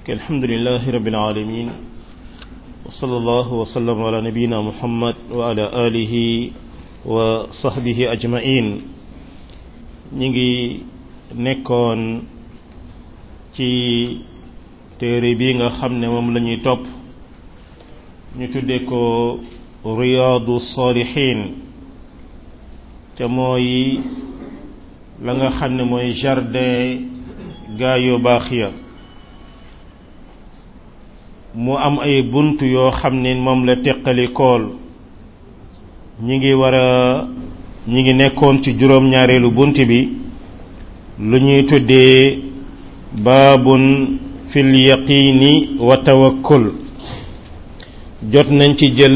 الحمد لله رب العالمين وصلى الله وسلم على نبينا محمد وعلى آله وصحبه أجمعين نيجي نكون ci téere bi nga xam ne moom la ñuy topp ñu tudde ko riyaadu salihin te mooy la nga xam ne mooy jardin gaa yu baax ya mu am ay bunt yoo xam ne moom la teqali kool ñi ngi war a ñi ngi nekkoon ci juróom-ñaareelu bunt bi lu ñuy tuddee baabun fil yaqini wa tawakkul jot nañ ci jël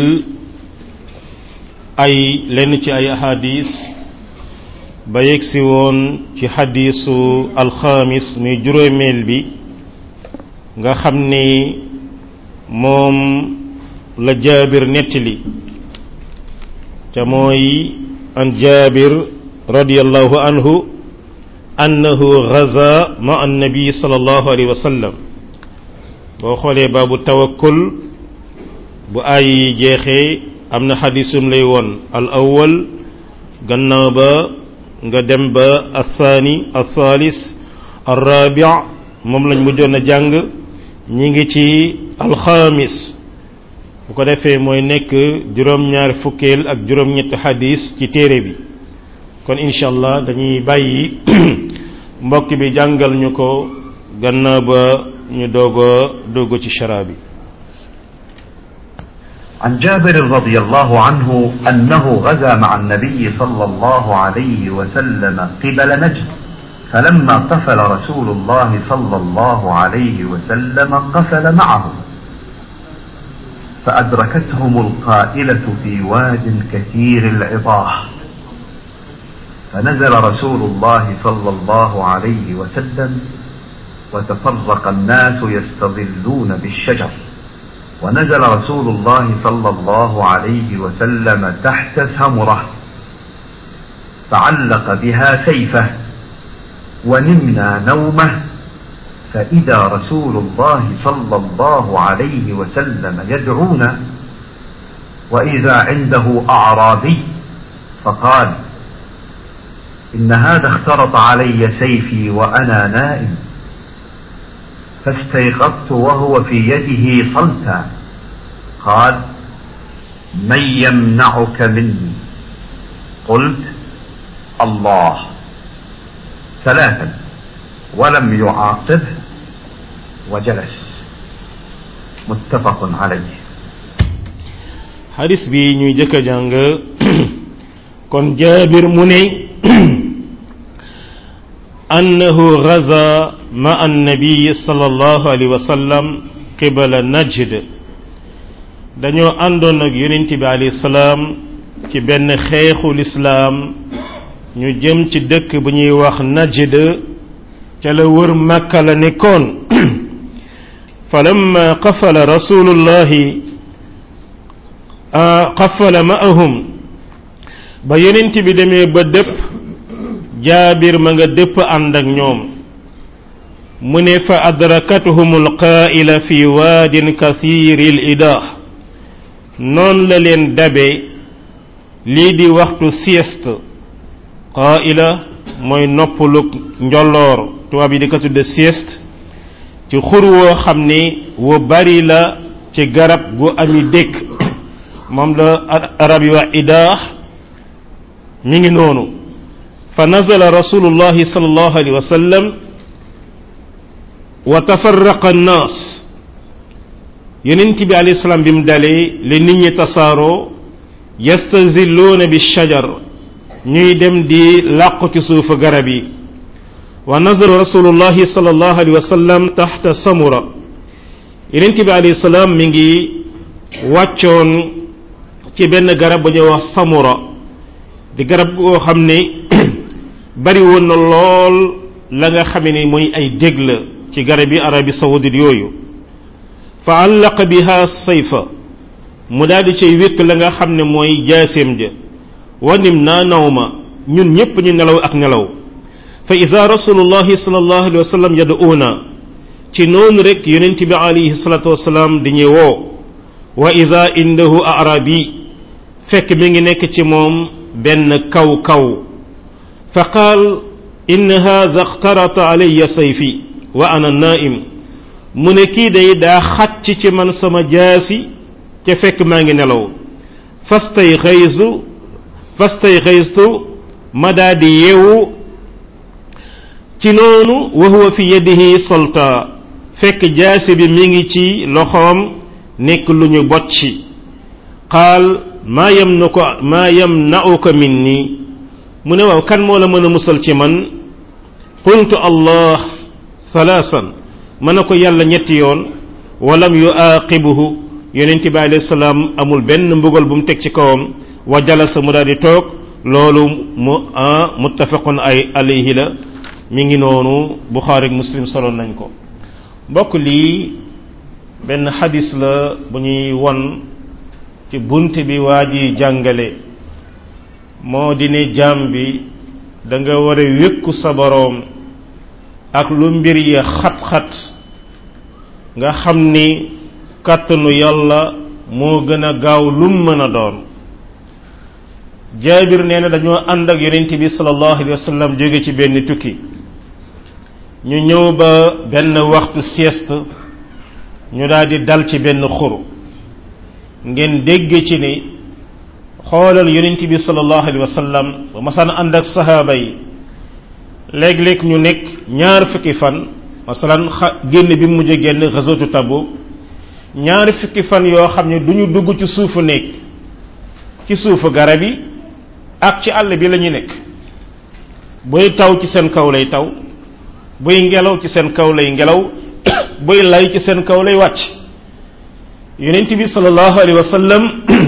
ay lenn ci ay ahadis ba yegsi woon ci xadisu alxamis muy juróomeel bi nga xam ni moom la jaabir nettali te mooy an jaabir radiallahu anhu annahu gaza ma annabi sallallahu alayhi wa sallam boo xoolee baabu tawakkul bu ay jeexee am na xadisum lay woon al awwal gannaaw ba nga dem ba althani althalis alrabi moom lañ mujjoon a jàng ñi ngi ci alxamis bu ko defee mooy nekk juróom-ñaari fukkeel ak juróom-ñetti xadis ci téere bi kon incha allah dañuy bàyyi mbokk bi jàngal ñu ko gannaaw ba ñu doog a dugg ci shara bi عن جابر رضي الله عنه أنه غزا مع النبي صلى الله عليه وسلم قبل نجد فلما قفل رسول الله صلى الله عليه وسلم قفل معه فأدركتهم القائلة في واد كثير العطاح فنزل رسول الله صلى الله عليه وسلم وتفرق الناس يستظلون بالشجر ونزل رسول الله صلى الله عليه وسلم تحت ثمرة فعلق بها سيفه ونمنا نومه فإذا رسول الله صلى الله عليه وسلم يدعونا وإذا عنده أعرابي فقال إن هذا اخترط علي سيفي وأنا نائم فاستيقظت وهو في يده صلتا قال من يمنعك مني قلت الله ثلاثا ولم يعاقبه وجلس متفق عليه xadis bi ñuy jëkk a jàng kon jaabir mu ne annahu gaza ma annabi sallallahu alayhi wa sallam qibala najd dañoo àndoon ak yonent bi alayhi salaam ci benn xeexu lislaam ñu jëm ci dëkk bu ñuy wax najd ca la wër makka la nekkoon falamma qafala rasulullahi qafala ma'ahum ba yonent bi demee ba dëpp jaabir ma nga dëpp ànd ak ñoom mu ne fa adrakatuhum alqaa'ila fi waadin kathiri l idah noon la leen dabe lii di waxtu sieste qaa'ila mooy noppalug njolloor tubaab yi di ko tudde sieste ci xur woo xam ni wu bari la ci garab gu ami dëkk moom la arab yi wax idaax mi ngi noonu fa nazala rasulullahi sallallahu alayhi wa sallam wa tafarraqa annaas yonent bi alayhi salaam bi mu dalee li nit ñi tasaaroo yastazilluuna bi shajar ñuy dem di làqu ci suufu garab yi wa nazala rasulullahi sallallahu alayhi wa sallam taxta samura yonent bi alayhi salaam mi ngi wàccoon ci benn garab bu ñuy wax samura di garab goo xam ni bari woon na lool la nga xame ni mooy ay dég la ci garab yi arabi saoudite yooyu fa allaqa biha sayfa mu daal di cay wékk la nga xam ne mooy jaaseem ja wanim naa nawma ñun ñépp ñu nelaw ak nelaw fa ida rasulullahi sallallahu alayhi wa sallam yad'una ci noonu rek yonent bi alayhi salatu wasalaam di ñu woo wa ida indahu arabi fekk mi ngi nekk ci moom benn kaw kaw fa qaal in haza xtarata alayya sayfi wa ana naim mu ne kii day daa xàcc ci man sama jaasi ca fekk maa ngi nelaw fastay xaystu fastay xaystu ma daa di yeewu ci noonu wa huwa fi yadihi solta fekk jaasi bi mi ngi ci loxoom nekk lu ñu bocci qaal maa yam na ko maa yam nauka min nii mu ne waaw kan moo la mën a musal ci man qultu allah thalaasan mën na ko yàlla ñetti yoon walam yu aaqibuhu yonent bi alayhi salaam amul benn mbugal bu mu teg ci kawam wa jalasa mu daal di toog loolu mu muttafaqun ay alayhi la mi ngi noonu buxaari ak muslim solo nañ ko mbokk lii benn xadis la bu ñuy won ci bunt bi waa ji jàngale moo di ne jaam bi da nga war a wékku sa boroom ak lu mbir ya xat-xat nga xam ni kàttanu yàlla moo gën a gaaw lum mën a doon jaabir nee na dañoo ànd ak yonent bi sallallahu alayhi wa sallam jóge ci benn tukki ñu ñëw ba benn waxtu sieste ñu daal di dal ci benn xuru ngeen dégg ci ni xoolal yonent bi sallallahu alayhi wa sallam ba masaan ànd ak sahaaba yi léeg-léeg ñu nekk ñaar fukki fan masalan xa génn bi mu mujj génn xasatu Tabuk ñaari fukki fan yoo xam ne du ñu dugg ci suufu néeg ci suufu garab yi ak ci àll bi la ñu nekk buy taw ci seen kaw lay taw buy ngelaw ci seen kaw lay ngelaw buy lay ci seen kaw lay wàcc yonent bi sallallahu alayhi wa sallam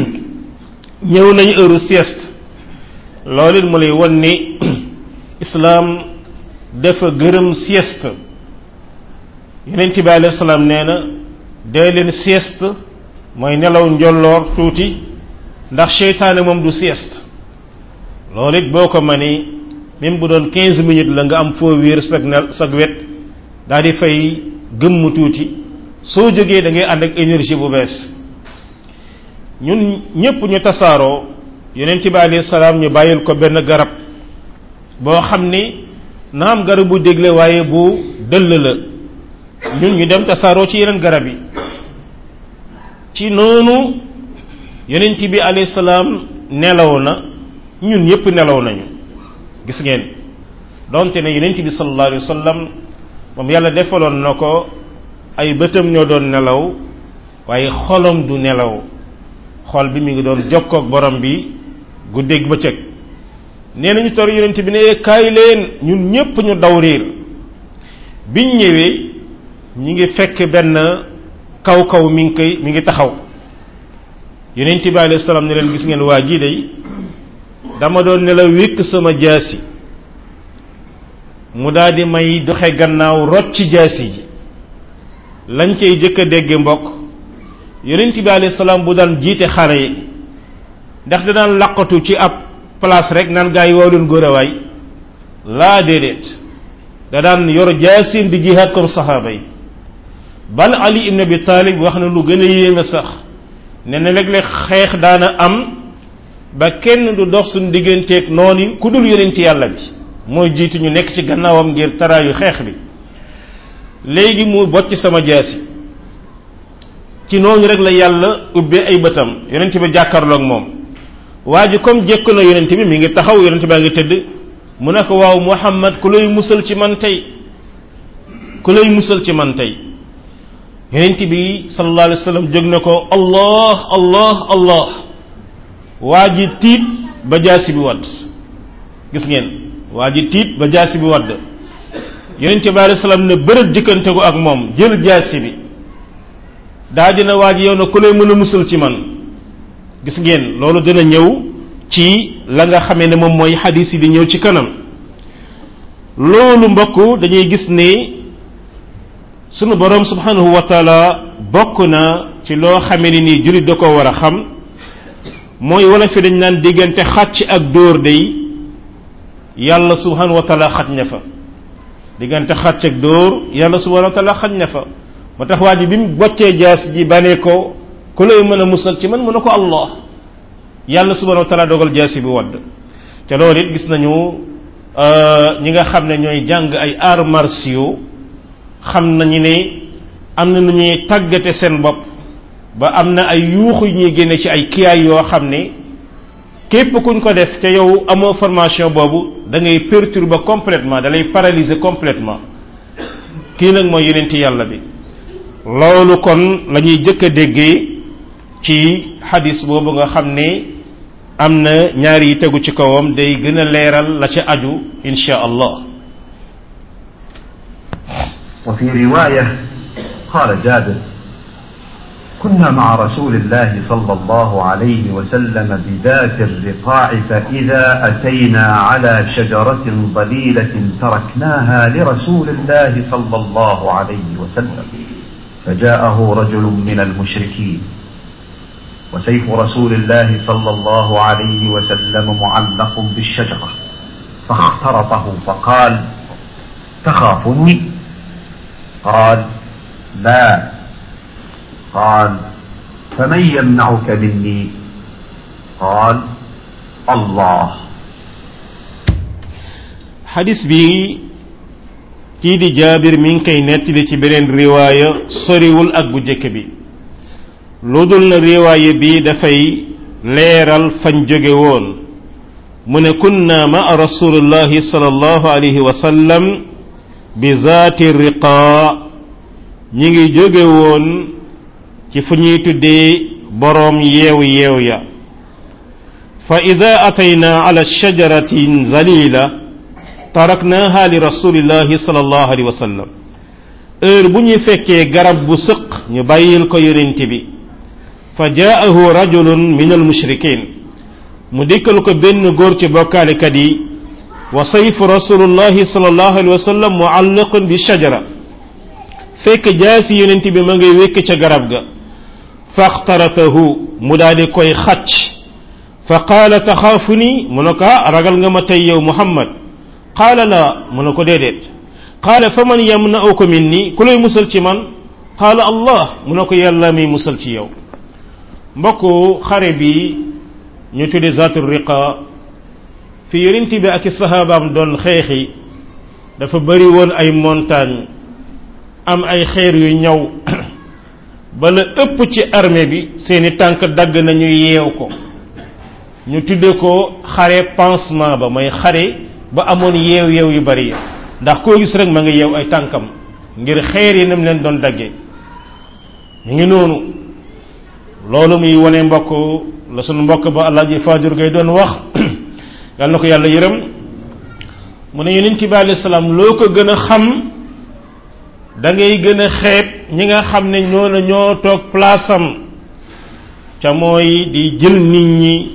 ñëw nañu heure sieste loolu it mu lay won ni islaam dafa gërëm sieste yonent bi alayhi salaam nee na dee leen sieste mooy nelaw njolloor tuuti ndax seytaane moom du sieste loolu it boo ko mënee même bu doon quinze minutes la nga am foo wéer sag nel sag wet daal di fay gëmm tuuti soo jógee da ngay ànd ak énergie bu bees ñun ñépp ñu tasaaroo yonent bi alayhi salaam ñu bàyyil ko benn garab boo xam ni naam garab bu dégle waaye bu dëll la ñun ñu dem tasaaroo ci yeneen garab yi ci noonu yonent bi alayhi salaam nelaw na ñun ñëpp nelaw nañu gis ngeen donte ne yonent bi sallallahu alayhi wa sallam moom yàlla defaloon na ko ay bëtam ñoo doon nelaw waaye xolam du nelaw xol bi mi ngi doon jokkoog borom bi guddeeg bëccëg nee nañu tor yonent bi ne kaay leen ñun ñëpp ñu daw riir biñ ñëwee ñi ngi fekk benn kaw kaw mi ngi koy mi ngi taxaw yonent bi alayhi salaam ne leen gis ngeen waa jii day dama doon ne la wékk sama jaasi mu daal di may doxe gannaaw rot ci jaasi ji lañ cay jëkk a dégge mbokk yonent bi alayhi salaam bu daan jiite xare yi ndax da daan laqatu ci ab place rek naan gaa yi waaw leen góor a waay laa déedéet da daan yor jaasim di jihaad comme saxaaba yi bal ali ibn abi talib wax na lu gën a yéeme sax ne na léeg-léeg xeex daana am ba kenn du dox suñ digganteeg noonu ku dul yonent yàlla bi mooy jiitu ñu nekk ci gannaawam ngir taraayu xeex bi léegi mu bocc sama jaasi ci noonu rek la yàlla ubbee ay bëtam yonent bi jàkkaarloog moom waa ji comme jekku na yonent bi mi ngi taxaw yonent baa ngi tëdd mu ne ko waaw muhammad ku lay musal ci man tey ku lay musal ci man tey yonent bi sallallahu alayhi wa sallam jóg na ko allah allah allah waa ji tiit ba jaasi bi wadd gis ngeen waa ji tiit ba jaasi bi wadd yonent bi alayhi salaam ne bërët jëkkante ko ak moom jël jaasi bi daa dina waa ji yow na ku lay mën a musal ci man gis ngeen loolu dina ñëw ci la nga xamee ne moom mooy xadis yi di ñëw ci kanam loolu mbokk dañuy gis ne sunu borom subhanahu wa taala bokk na ci loo xamee ne nii jullit da ko war a xam mooy wala fi dañ naan diggante xàcc ak dóor day yàlla subhanahu wa taala xaj na fa diggante xàcc ak dóor yàlla subhanahu wa taala xañ na fa moo tax waa ji bi mu boccee jaas ji banee ko ku lay mën a musal ci man mu ne ko allah yàlla subhanahu wa taala dogal jaasi bi wadd te loolu it gis nañu ñi nga xam ne ñooy jàng ay arts martiaux xam nañu ne am na nu ñuy tàggate seen bopp ba am na ay yuuxu yu ñuy génne ci ay kiyaay yoo xam ne képp kuñ ko def te yow amoo formation boobu da ngay perturber complètement da lay paralyser complètement kii nag mooy yonenti yàlla bi loolu kon la ñuy jëkk a déggee ci xadis boobu nga xam ne am na ñaar yi tegu ci kawam day gën a leeral la ca aju insha allah وفي رواية قال جابر كنا مع رسول الله صلى الله عليه وسلم بذات الرقاع فإذا أتينا على شجرة ظليلة تركناها لرسول الله صلى الله عليه وسلم فجاءه رجل من المشركين وسيف رسول الله صلى الله عليه وسلم معلق بالشجرة فاخترطه فقال تخافني قال لا قال فمن يمنعك مني قال الله xadis bi kii di jaabir mi ngi koy nettali ci beneen riwaaya soriwul ak bu jëkk bi lu dul na riwaaya bi dafay leeral fañ jóge woon mu ne kunna maa rasulillahi sallallahu alayhi wa sallam bi zaati riqaa ñi ngi jóge woon ci fu ñuy tuddee boroom yeew yeew ya fa ida atayna ala shajaratin zalila taraknaha li rasulillahi sallallahu alayhi wa sallam heure bu ñu fekkee garab bu sëq ñu bàyyil ko yonent bi fa jaahu rajulun min almushrikin mu dikkal ko benn góor ci bokkaalekat yi wa sayfu rasulullahi sallallahu alayhi wa sallam muallaqun bi shajara fekk jaasi yonent bi ma ngay wékk ca garab ga faxtaratahu mu daal di koy xacc fa qaala taxaafu ni mu ne ko ragal nga ma tey yow muhammad qaala la mu ne ko déedéet qaala fa man yamna'uka minni ku lay musal ci man qaala allah mu ne ko yàlla mi musal ci yow mbokku xare bi ñu tudde zaatu riqa fi yonent bi ak i sahabaam doon xeexi dafa bari woon ay montagne am ay xeer yu ñaw bala ëpp ci armée bi seeni tànk dagg nañu yeew ko ñu tudde ko xare pansement ba mooy xare ba amoon yeew yeew yu bari ndax koo gis rek ma nga yeew ay tànkam ngir xeer yi nam leen doon dagge ñu ngi noonu loolu muy wane mbokk la sunu mbokk ba Alaaji Faajur Gay doon wax yal na ko yàlla yërëm mu ne yonent bi alayhi salaam loo ko gën a xam da ngay gën a xeeb ñi nga xam ne ñoo na ñoo toog place am ca mooy di jël nit ñi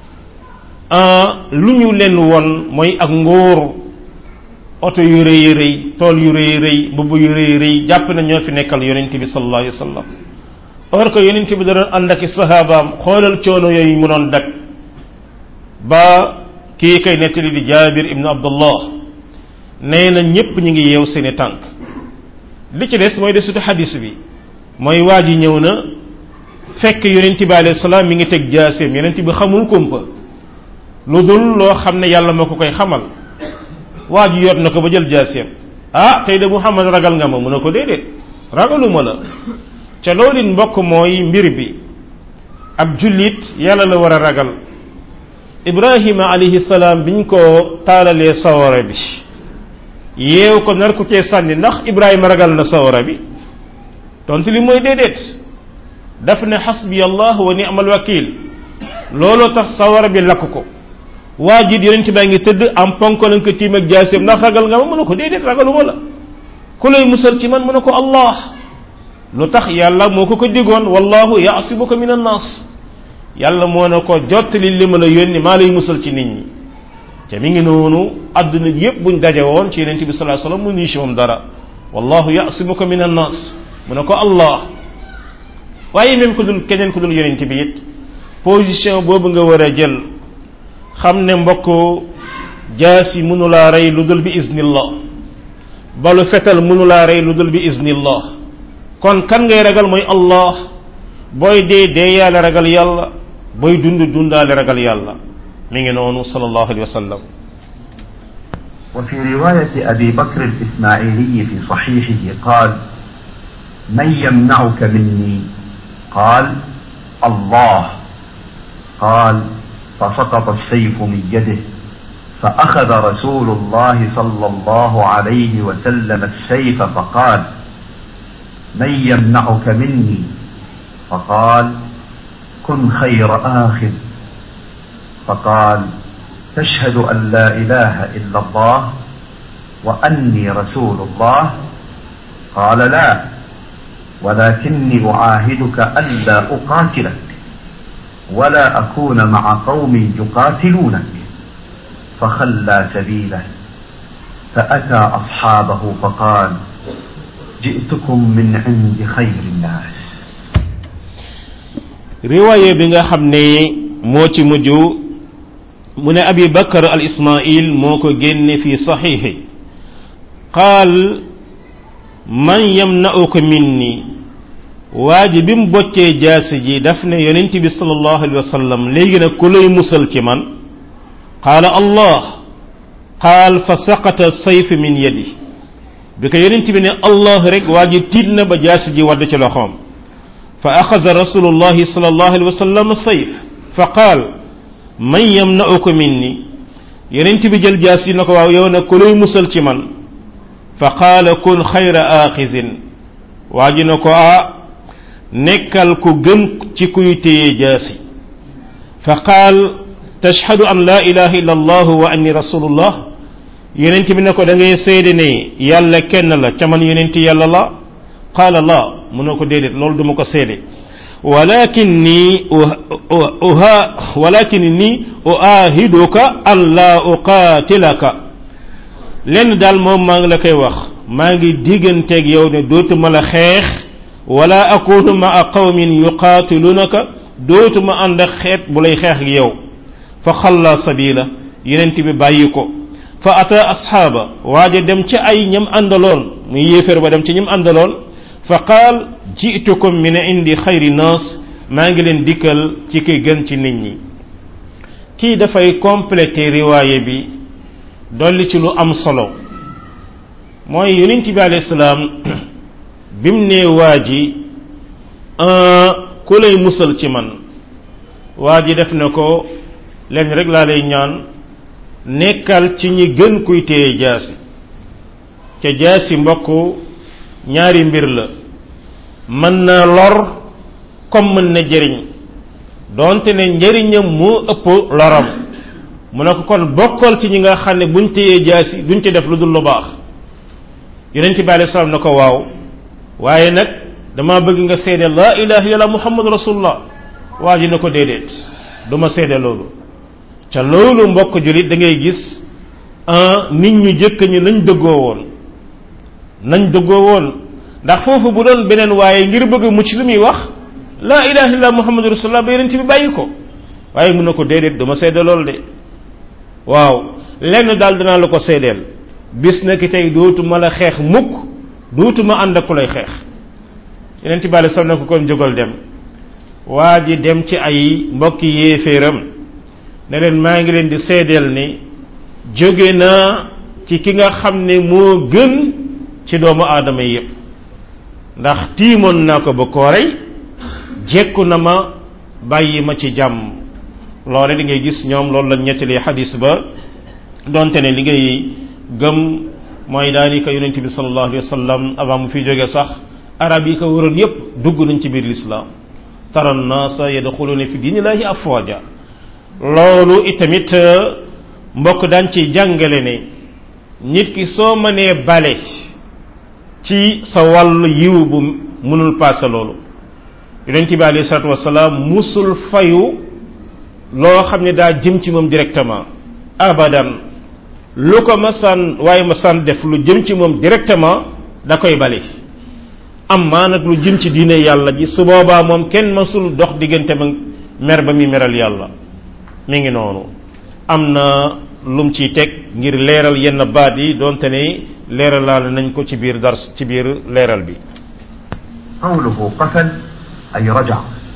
lu ñu leen won mooy ak ngóor oto yu rëy rëy tool yu rëy rëy mbubb yu rëy rëy jàpp na ñoo fi nekkal yonent bi sallallahu alayhi wa sallam or que yonent bi da doon ànd ak i sahabaam xoolal coono yooyu mu doon dak ba kii kay nettali di jaabir ibnu abdullah nee na ñépp ñu ngi yeew seeni tànk li ci des mooy desutu xadis bi mooy waa ji ñëw na fekk yonent bi alayhi salaam mi ngi teg jaaseem yonent bi xamul kumpa lu dul loo xam ne yàlla moo ko koy xamal waa ji yot na ko ba jël jaaseem ah tey de muhammad ragal nga ma mu ne ko déedéet ragaluma la ca loolu mbokk mooy mbir bi ab jullit yàlla la war a ragal ibrahima alayhi salaam biñ ko taalalee sawara bi yeew ko nar ko cee sànni ndax ibrahima ragal na sawara bi tontu li mooy déedéet daf ne xasbi allah wa ni'mal wakil looloo tax sawara bi lakk ko waa ji yonent baa ngi tëdd am ponk lañ ko tiim ak jaaseem ndax ragal nga ma mu ne ko déedéet ragaluma la ku lay musal ci man mu ne ko allah lu tax yàlla moo ko ko digoon wallahu yaasibuka min annas yàlla moo ne ko jottali li ma la yónni maa lay musal ci nit ñi te mi ngi noonu àdduna yépp buñ daje woon ci yonent bi sallallahu alayhi wasallam mu nii ci moom dara wallahu yaasibuka min annas mu ne ko allah waaye même ku dul keneen ku dul yonent bi it position boobu nga war a jël xam ne mbokk jaasi mënulaa rey lu dul bi iznillah balu fetal mënu laa rey lu dul bi iznillah kon kan ngay ragal mooy allah booy dee dee yàlla ragal yàlla booy dund dundaale ragal yàlla mi ngi noonu sallallahu alayhi wa sallam وفي رواية أبي بكر الإسماعيلي في صحيحه قال من يمنعك مني قال الله قال فسقط السيف من يده فأخذ رسول الله صلى الله عليه وسلم السيف فقال من يمنعك مني فقال كن خير آخذ فقال تشهد أن لا إله إلا الله وأني رسول الله قال لا ولكني أعاهدك ألا أقاتلك ولا أكون مع قوم يقاتلونك فخلى سبيله فأتى أصحابه فقال جئتكم من عند خير الناس riwaaye bi nga xam ne moo ci mujj mu ne abi bakar al ismail moo ko génne fi saxiixi qaal man yamna'uka minni waa ji bi mu boccee jaasi ji daf ne yonent bi sallallahu alayhi wa sallam léegi nag ku lay musal ci man qaala allah qaal fa saqata sayf min yadi bi ko yonent bi ne allah rek waa ji tiit na ba jaasi ji wadd ci loxoom fa axaza rasulullahi sallallahu alayhi wa sallam sayf fa qaal man yamna'uka minni yonent bi jël jaas yi na ko waaw yow nag ku lay musal ci man fa qaala kun xayra aaxizin waa ji na ko ah nekkal ku gën ci kuy téye jaasi fa qaal tashhadu an la ilaha illa allah wa anni rasulullah yonent bi ne ko da ngay seede ne yàlla kenn la ca man yonent yàlla la qaala la mu ne ko déedéet loolu duma ko seede walakinni uha walakinni uahiduka an la uqaatilaka lenn daal moom maa ngi la koy wax maa ngi digganteeg yow ne dootuma la xeex wala akunu maa qawmin yuqaatilunaka dootuma ànd ak xeet bu lay xeex ak yow fa xalla sabila yenent bi bàyyi ko fa ata asxaaba waaja dem ci ay ñam àndaloon muy yéeféer ba dem ci ñam àndaloon fa qaal jitukum min indi xayri naas maa ngi leen dikkal ci ki gën ci nit ñi kii dafay complété riwaaye bi dolli ci lu am solo mooy yonent bi alayhi salaam bim ne waa ji ku lay musal ci man waa ji def na ko leen rek laa lay ñaan nekkal ci ñi gën kuy téye jaasi ca jaasi mbokk ñaari mbir la mën na lor comme mën na jëriñ donte ne njëriñam moo ëpp loram mu ne ko kon bokkal ci ñi nga xam ne buñ téyee jaasi duñ ci def lu dul lu baax yonent bi alayhi salaam na ko waaw waaye nag dama bëgg nga seede laa ilaha illallah muhammad rasulullah waa ji na ko déedéet du ma seede loolu ca loolu mbokk julit da ngay gis nit ñu jëkk ñi nañ dëggoo woon nañ dëggoo woon ndax foofu bu doon beneen waaye ngir bëgg mucc li muy wax laa ilaha illallah muhammad rasulullah ba yonent bi bàyyi ko waaye mun na ko déedéet du ma seede loolu de waaw lenn daal dinaa la ko seedeel bis na ki tey dootuma la xeex mukk dootuma ànd ak ku lay xeex yeneen ci bàyyi sam na ko kon jógal dem waa ji dem ci ay mbokki yéeféeram ne leen maa ngi leen di seedeel ni jóge naa ci ki nga xam ne moo gën ci doomu aadama yi yépp ndax tiimoon naa ko ba koo rey jekku na ma bàyyi ma ci jàmm loole li ngay gis ñoom loolu la ñettali xadis ba donte ne li ngay gëm mooy daanaka yonent bi sallallahu alayhi wa sallam avant mu fi jóge sax arab yi ko waroon yépp dugg nañ ci biir lislaam tara naasa yadxuluuna fi diinillahi afwaja loolu itamit mbokk daan ci jàngale ne nit ki soo mënee bale ci sa wàll yiw bu mënul paase loolu yonent bi alayhi salaatu wasalaam musul fayu loo xam ne daa jëm ci moom directement abadan lu ko masaan waaye masaan def lu jëm ci moom directement da koy bale amma nag lu jëm ci diine yàlla ji su boobaa moom kenn masul dox diggante ba mer ba muy meral yàlla mi ngi noonu am na lum ciy teg ngir leeral yenn baat yi donte ne leeralaal nañ ko ci biir dars ci biir leeral bi قوله قفل أي رجع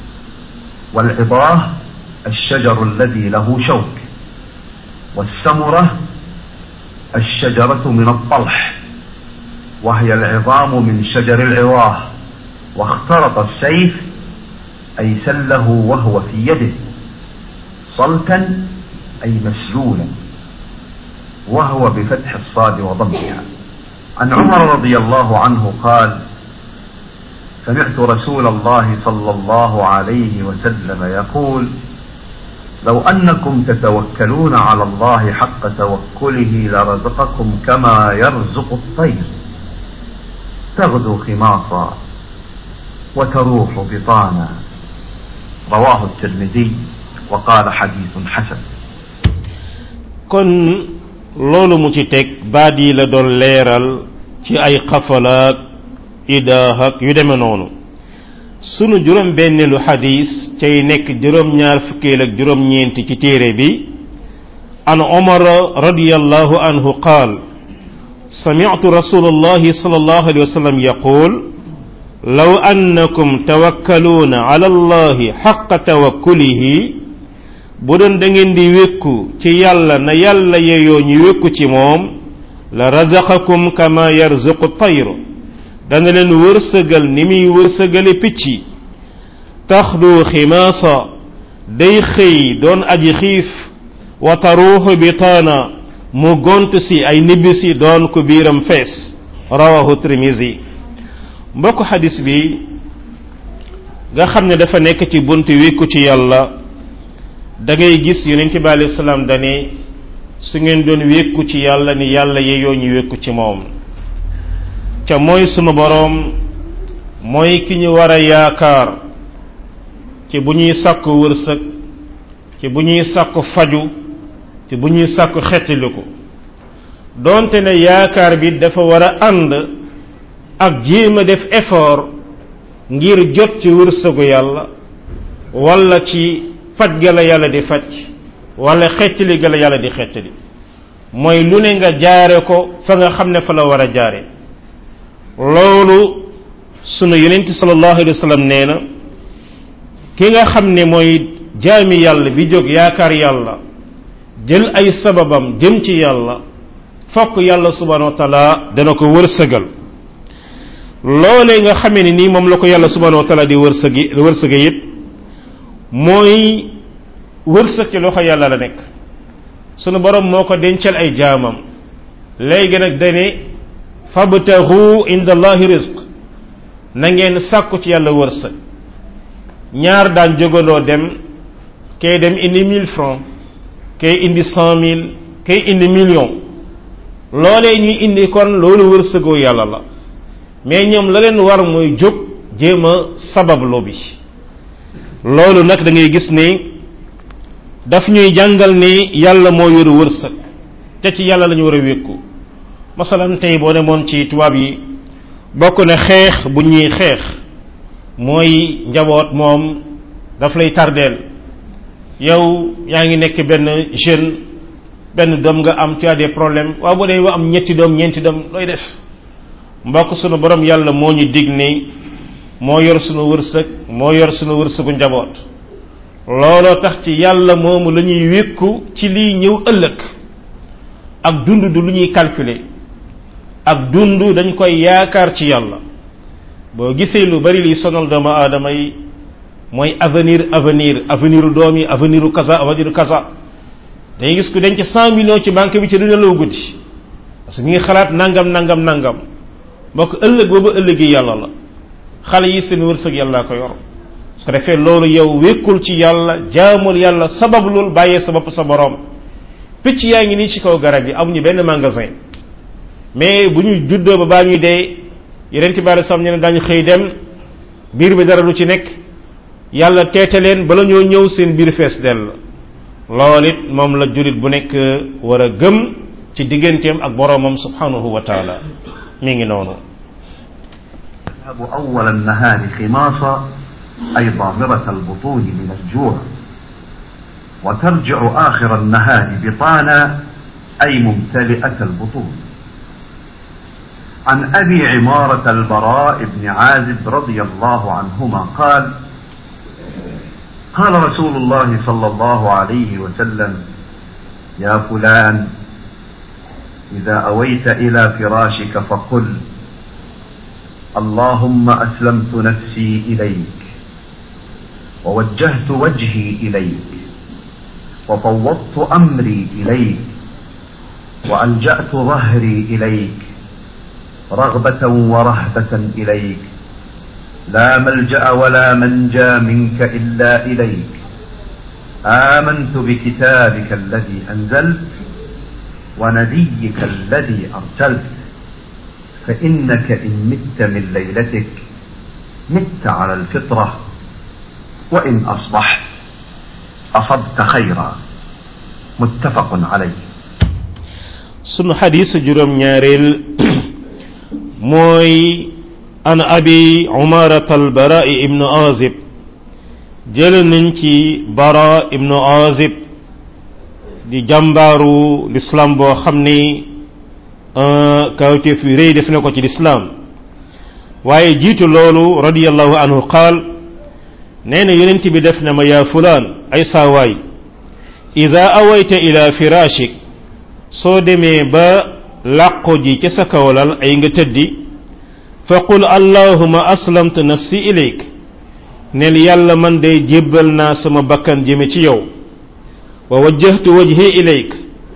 والعظاه الشجر الذي له شوك والسمرة الشجرة من الطلح وهي العظام من شجر العواه واخترط السيف أي سله وهو في يده صلتا أي مسلولا وهو بفتح الصاد وضمها عن عمر رضي الله عنه قال سمعت رسول الله صلى الله عليه وسلم يقول لو أنكم تتوكلون على الله حق توكله لرزقكم كما يرزق الطير تغدو خماصا وتروح بطانا رواه الترمذي وقال حديث حسن kon loolu mu ci teg baat yi la doon leeral ci ay xafalaak idaax ak yu deme noonu sunu juróom benneelu xadis cay nekk juróom ñaar fukkeel ak juróom ñeenti ci téere bi an omar radiallahu anhu qaal سمعت رسول الله صلى الله عليه وسلم يقول لو أنكم توكلون على الله حق توكله budon da ngeen di wékku ci yàlla na yàlla yeyoo ñu wékku ci moom la razaqakum kama yarzuqu tayru dana leen wërsëgal ni muy wërsëgale picc yi taxdu ximaasa day xëy doon aji xiif wa taruuxu bitaana mu gont si ay nibbisi doon ko biiram fees rawahu tirmisi mbokk xadis bi nga xam ne dafa nekk ci bunt wékku ci yàlla da ngay gis yonente bi alayhi salaam dane su ngeen doon wékku ci yàlla ni yàlla yeyoo ñu wékku ci moom ca mooy sunu boroom mooy ki ñu war a yaakaar ci bu ñuy sàkku wërsëg ci bu ñuy sàkku faju ci bu ñuy sàkku xettiliku doonte ne yaakaar bi dafa war a ànd ak jéem a def effort ngir jot ci wërsëgu yàlla wala ci faj ga la yàlla di faj wala xettali ga la yàlla di xettali mooy lu ne nga jaare ko fa nga xam ne fa la war a jaare loolu sunu yonent sallallahu alayhi wa sallam nee na ki nga xam ne mooy jaami yàlla bi jóg yaakaar yàlla jël ay sababam jëm ci yàlla fokk yàlla subhanahu wa taala dana ko wërsëgal loolee nga xamee ne nii moom la ko yàlla subhanahu wa taala di wërsëgi wërsëge it mooy wërsëg ci loxo yàlla la nekk sunu borom moo ko dencal ay jaamam léegi nag dane fabtahu inda allahi rizq na ngeen sàkku ci yàlla wërsëg ñaar daan jógandoo dem kay dem indi mille francs kay indi cent mille kay indi million loolee ñuy indi kon loolu wërsëgoo yàlla la mais ñoom la leen war mooy jóg jéem a sabablo bi loolu nag da ngay gis ni daf ñuy jàngal ni yàlla moo yor wërsëg te ci yàlla la ñu war a wékku masalan tey boo demoon ci tubaab yi bokk na xeex bu ñuy xeex mooy njaboot moom daf lay tardeel yow yaa ngi nekk benn jeune benn doom nga am tu as des problèmes waaw bu dee wa am ñetti doom ñeenti doom looy def mbokk sunu borom yàlla moo ñu dig ni moo yor sunu wërsëg moo yor sunu wërsëgu njaboot looloo tax ci yàlla moomu la ñuy wékku ci lii ñëw ëllëg ak dund du lu ñuy calculer ak dund dañ koy yaakaar ci yàlla boo gisee lu bari liy sonal doomu aadama yi mooy avenir avenir avenir doom yi avenir kaza avenir kaza dañuy gis ku denc cent millions ci banque bi ci du nelaw guddi parce que mi ngi xalaat nangam nangam nangam mbokk ëllëg boobu ëllëgi yàlla la xale yi seen wërsëg yàlla ko yor su ko defee loolu yow wékkul ci yàlla jaamul yàlla sabab loolu bàyyee sa bopp sa borom picc yaa ngi nii ci kaw garab yi amuñu benn magasin mais bu ñu juddoo ba baa ñuy dee yeneen ci bari sam ne dañu xëy dem biir bi dara lu ci nekk yàlla teete leen bala ñoo ñëw seen biir fees dell loolu it moom la julit bu nekk war a gëm ci digganteem ak boromam subhanahu wa taala mi ngi noonu تذهب أول النهار خماصا أي ضامرة البطون من الجوع وترجع آخر النهار بطانا أي ممتلئة البطون عن أبي عمارة البراء بن عازب رضي الله عنهما قال قال رسول الله صلى الله عليه وسلم يا فلان إذا أويت إلى فراشك فقل اللهم أسلمت نفسي إليك ووجهت وجهي إليك وفوضت أمري إليك وألجأت ظهري إليك رغبة ورهبة إليك لا ملجأ ولا منجى منك إلا إليك آمنت بكتابك الذي أنزلت ونبيك الذي أرسلت فإنك إن مت من ليلتك مت على الفطرة وإن أصبحت أصبت خيرا متفق عليه sunu xadis juróom ñaareel mooy an abi umarat albara ibnu azib jële nañ ci bara ibnu azib di jàmbaaru l'islam boo xam ni kawteef yu rëy def na ko ci l'islam waaye jiitu loolu radiallahu anhu qaal nee na yonent bi def na ma yaa fulaan ay saawaay ida awayta ila firashik soo demee ba làqu ji ca sa kawlal ay nga tëddi fa qul allahuma aslamtu nafsi ilayk neel yàlla man day jébbal naa sama bakkan jëme ci yow wa wajjahtu wajhi ilayk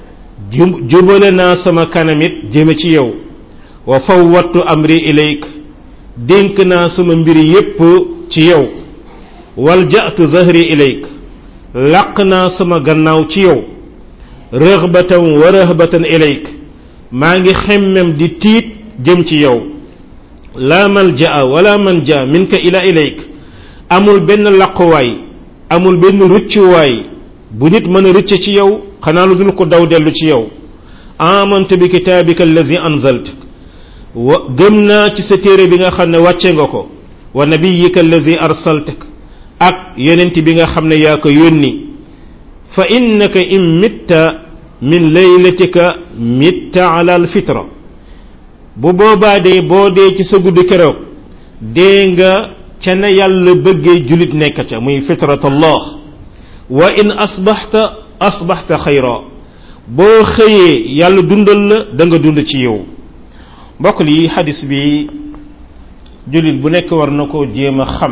jubale naa sama kanamit jëme ci yow wa fawwattu amri ilayk dénk naa sama mbiri yépp ci yow walja'tu zahri ilayk làq naa sama gannaaw ci yow rëxbatan wa rëxbatan ilayk maa ngi xemmem di tiit jëm ci yow laa malja'a wala manja minka ila ilayk amul benn laquwaay amul benn rëccuwaay bu nit mën a rëcc ci yow xanaa lu dul ko daw dellu ci yow amantu bi kitaabika allazi anzalt wa gëm naa ci sa téere bi nga xam ne wàcce nga ko wa nabiyika allazi arsaltak ak yonent bi nga xam ne yaa ko yónni fa innaka in mitta min laylatika mitta ala alfitra bu boobaa dee boo dee ci sa guddi keroog dee nga ca na yàlla bëggee julit nekk ca muy fitrat allah wa in asbaxta asbaxta xayra boo xëyee yàlla dundal la da nga dund ci yow mbokk li xadis bi julit bu nekk war na koo jéem a xam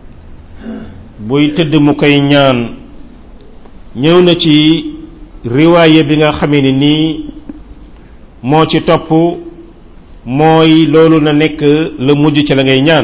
buy tëdd mu koy ñaan ñëw na ci riwaaye bi nga xamee ni nii moo ci topp mooy loolu na nekk la mujj ci la ngay ñaan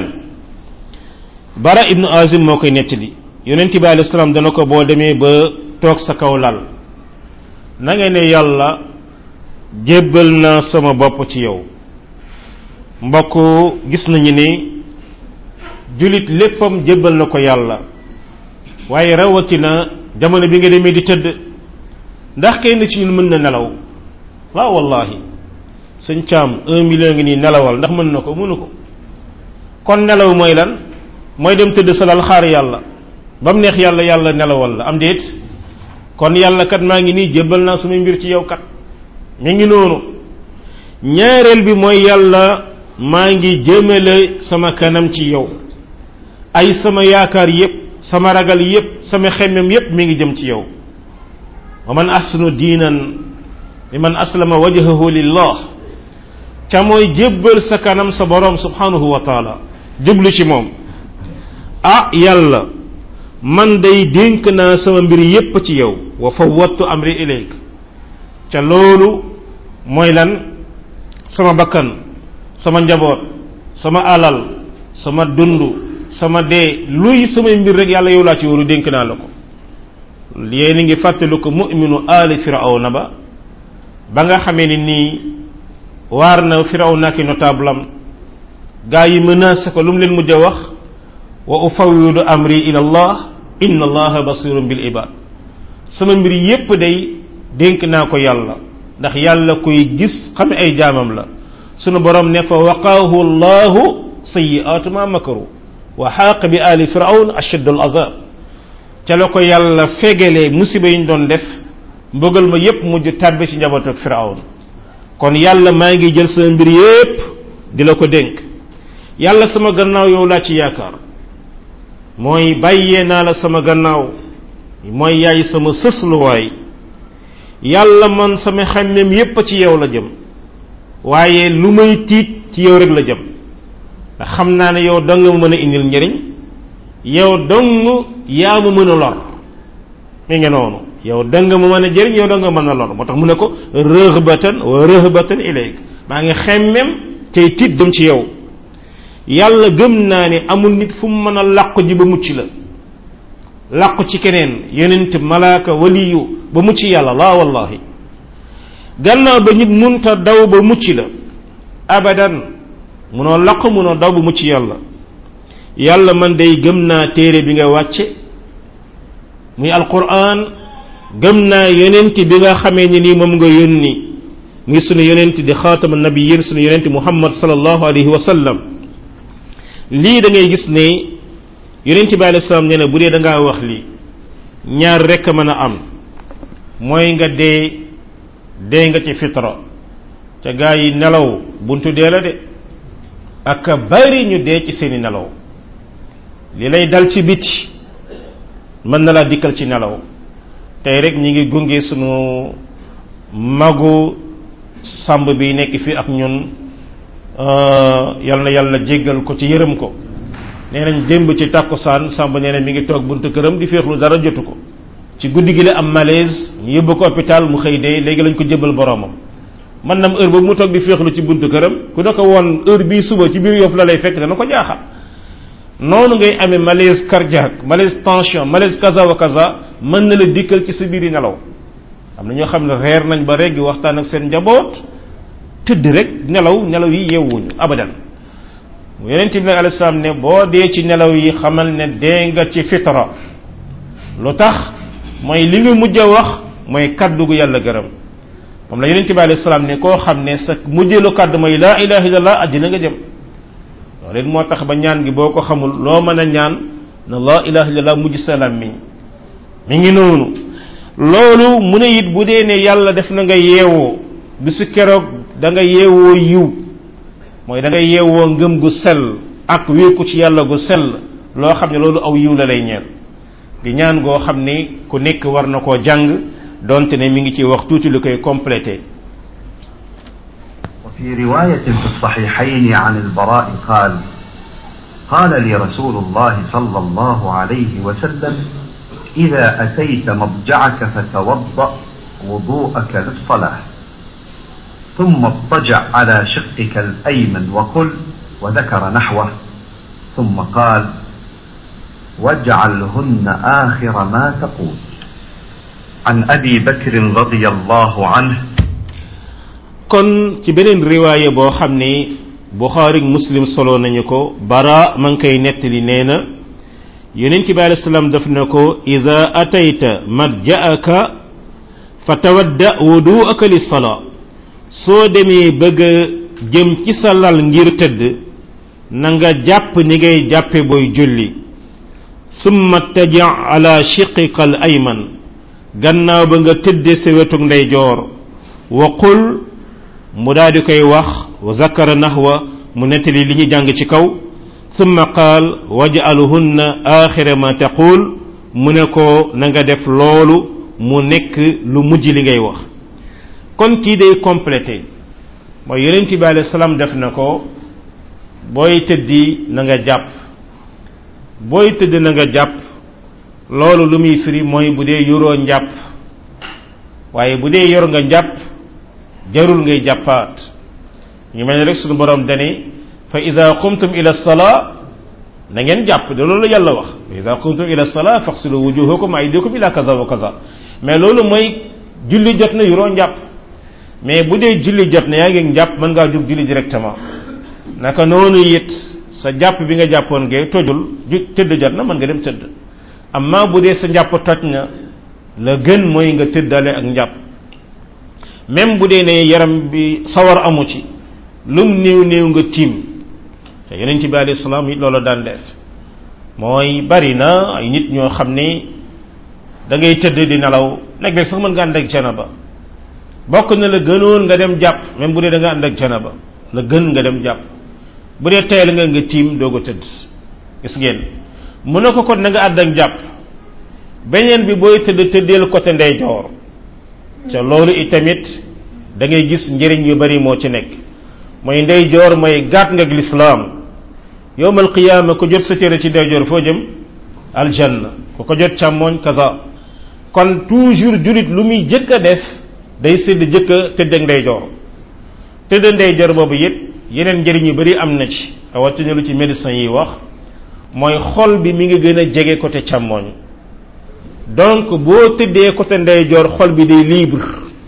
bara ibnu azim moo koy nettali yonent bi alayhi salaam dana ko boo demee ba toog sa kaw lal na nga ne yàlla jébbal naa sama bopp ci yow mbokk gis nañu ni julit léppam jébbal na ko yàlla waaye rawatina jamono bi nga demee di tëdd ndax kenn ci ñun mën na nelaw waaw wallahi sëñ caam un million ngi nii nelawal ndax mën na ko mënu ko kon nelaw mooy lan mooy dem tëdd sa lal xaar yàlla ba mu neex yàlla yàlla nelawal la am déet kon yàlla kat maa ngi nii jébbal naa samay mbir ci yow kat mi ngi noonu ñaareel bi mooy yàlla maa ngi jëmale sama kanam ci yow ay sama yaakaar yépp sama ragal yépp sama xemmem yépp mi ngi jëm ci yow wa man ahsanu diinan mi man aslama wajhahu lillah ca mooy jébbal sa kanam sa borom subhanahu wa taala jublu ci moom ah yàlla man day dénk naa sama mbir yépp ci yow wa fawwattu amri ilayk ca loolu mooy lan sama bakkan sama njaboot sama alal sama dund sama dee luy samay mbir rek yàlla yow laa ci waru dénk naa la ko yéen ngi fàttali ko mu'minu aali firawna ba ba nga xamee ni nii waar na firawna ki notable am gaa yi menacé ko lu mu leen mujj a wax wa ufawidu amri ila allah inna allaha basirun bil ibad sama mbir yépp day dénk naa ko yàlla ndax yàlla koy gis xam ay jaamam la sunu borom ne fa waqaahu allahu sayi'atu ma makaru wa xaaq bi ali firawn ashaddu al azab ca la ko yàlla fegalee musiba yi ñu doon def mbugal ma yépp mujj tàbbi ci njaboot ak firawn kon yàlla maa ngi jël sama mbir yépp di la ko dénk yàlla sama gannaaw yow laa ci yaakaar mooy bàyyee naa la sama gannaaw mooy yaay sama sësluwaay yàlla man sama xemmem yépp ci yow la jëm waaye lu may tiit ci yow rek la jëm ndax xam naa ne yow dong ma mën a indil njëriñ yow dong yaa ma mën a lor mi ngi noonu yow dong ma mën a jëriñ yow dong mën a lor moo tax mu ne ko rëhbatan wa rëhbatan ilayk maa ngi xemmem tey tiit dem ci yow yàlla gëm naa ne amul nit fu mu mën a làqu ji ba mucc la làqu ci keneen yonent malaaka waliyu ba mucc yàlla laa wallahi gannaaw ba nit munta daw ba mucc la abadan munoo làqu munoo daw ba mucc yàlla yàlla man day gëm naa téere bi nga wàcce muy alquran gëm naa yonent bi nga xamee ni nii moom nga yónni muy sunu yonent di xaatama nabiyin sunu yonent muhammad sallallahu alayhi wa sallam lii da ngay gis ne yonent bi alayhi salaam nee na bu dee da ngaa wax lii ñaar rekk mën a am mooy nga dee dee nga ci fitra ca gaa yi nelaw buntu dee la de ak bari ñu dee ci seeni nelaw li lay dal ci biti mën na laa dikkal ci nelaw tey rek ñi ngi gunge sunu magu sàmb bi nekk fii ak ñun yal na yàlla jéggal ko ci yërëm ko nee nañ démb ci tàkkusaan sàmb nee na mi ngi toog buntu këram di féexlu dara jotu ko ci guddi gi la am malaise ñu yóbbu ko hôpital mu xëy dee léegi lañ ko jëbal boromam man nam heure boobu mu toog di féexlu ci buntu këram ku ne ko woon heure bii suba ci biir yof la lay fekk dana ko jaaxal noonu ngay amee malaise cardiaque malaise tension malaise kaza wa kaza mën na la dikkal ci sa biiri nelaw am na ñoo xam ne reer nañ ba reggi waxtaan ak seen njaboot tëdd rek nelaw nelaw yi yeewuñu abadan mu yeneen bi nag alayhi salaam ne boo dee ci nelaw yi xamal ne dee nga ci fitra lu tax mooy li nga mujj a wax mooy kaddu gu yàlla gërëm moom la yonente bi alayhi salaam ne koo xam ne sa mujjeelu kaddu mooy laa ilaha illallah àddina nga jëm loolu it moo tax ba ñaan gi boo ko xamul loo mën a ñaan na laa ilaha illallah mujj salaam mi mi ngi noonu loolu mu ne it bu dee ne yàlla def na nga yeewoo bisu keroog da nga yeewoo yiw mooy da nga yeewoo ngëm gu sell ak wéeku ci yàlla gu sell loo xam ne loolu aw yiw la lay ñeel di ñaan goo xam ni ku nekk war na koo jàng donte ne mi ngi ci wax tuuti lu koy complété وفي رواية في الصحيحين عن البراء قال قال لي رسول الله صلى الله عليه وسلم إذا أتيت مضجعك فتوضأ وضوءك للصلاة ثم اضطجع على شقك الأيمن وقل وذكر نحوه ثم قال واجعلهن آخر ما تقول عن أبي بكر رضي الله عنه kon ci beneen riwaaya boo xam ne buxaari muslim solo nañu ko bara ma ngi koy nettali nee na yonent bi alayhi salaam daf na ko ida atayta madja'aka fatawadda wudu'aka li salaa soo demee bëgg a jëm ci sa lal ngir tëdd na nga jàpp ni ngay jàppe booy julli summa taja ala shiqika al ayman gannaaw ba nga tëdde sa wetug ndeyjoor wa qul mu daal di koy wax wa zakara nahwa mu nettali li ñu jàng ci kaw summa qaal waj'aluhunna axira ma taqul mu ne ko na nga def loolu mu nekk lu mujj li ngay wax kon kii day complété mooy yonent bi alayhi salaam def na ko booy tëddi na nga jàpp booy tëdd na nga jàpp loolu lu muy firi mooy bu dee yoroo njàpp waaye bu dee yor nga njàpp jarul ngay jàppaat ñu mel ne rek suñu borom dani fa ida qumtum ila salaa na ngeen jàpp de loolu yàlla wax fa ida qumtum ila salaa faxsilu wujuhakum aydikum ila kaza wa kaza mais loolu mooy julli jot na yoroo njàpp mais bu dee julli jot na yaa ngi jàpp mën ngaa jug julli directement naka noonu it sa jàpp bi nga jàppoon gee tojul ju tëdd jot na mën nga dem tëdd amma bu dee sa njàpp toj na la gën mooy nga tëddale ak njàpp même bu dee ne yaram bi sawar amu ci lum néew néew nga tiim te yeneen ci bi alayhi salaam it loolu daan def mooy bari na ay nit ñoo xam ni da ngay tëdd di nelaw léeg-léeg sax mën nga ànd ak janaba bokk na la gënoon nga dem jàpp même bu dee da nga ànd ak janaba la gën nga dem jàpp bu dee tayal nga nga tiim doog a tëdd gis ngeen mu ne ko kon na nga àdd ak jàpp beneen bi booy tëdd tëddeel côté ndeyjoor ca loolu itamit da ngay gis njëriñ yu bari moo ci nekk mooy ndeyjoor mooy gàtt nga ak lislaam yowmal qiyaama ko jot sa cëre ci ndeyjoor foo jëm aljanna ku ko jot càmmooñ kaza kon toujours julit lu muy jëkk a def day sédd jëkk a tëdd ak ndeyjoor tëdd ndeyjoor boobu it yeneen njëriñ yu bari am na ci rawatina lu ci médecin yi wax mooy xol bi mi ngi gën a jege côté càmmooñ donc boo tëddee côté ndeyjoor xol bi day libre